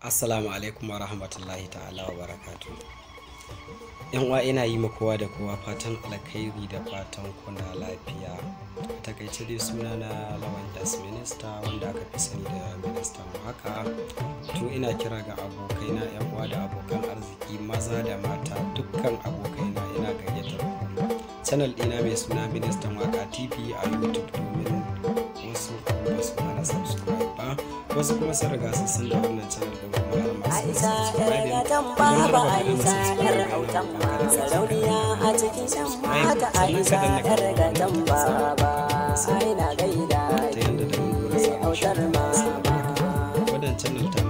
Assalamu alaikum wa rahmatullahi ta'ala wa barakatu. Yan uwa ina yi ma kowa da kowa fatan alkhairi da fatan kuna lafiya. A takaice dai suna na Lawan S Minista wanda aka fi sani da ministan haka. To ina kira ga abokaina yan uwa da abokan arziki maza da mata dukkan abokaina ina gayyatar ku. Channel ɗina mai suna ministan waka TV a YouTube domin wasu ba su mana subscribe ba wasu kuma sun riga sun san da wannan channel din kuma har masu Aisha yar gatan baba Aisha yar autan ma sarauniya a cikin yan mata Aisha yar gatan baba ai na gaida ta yadda da mun gura ki samun autar mama wannan channel ta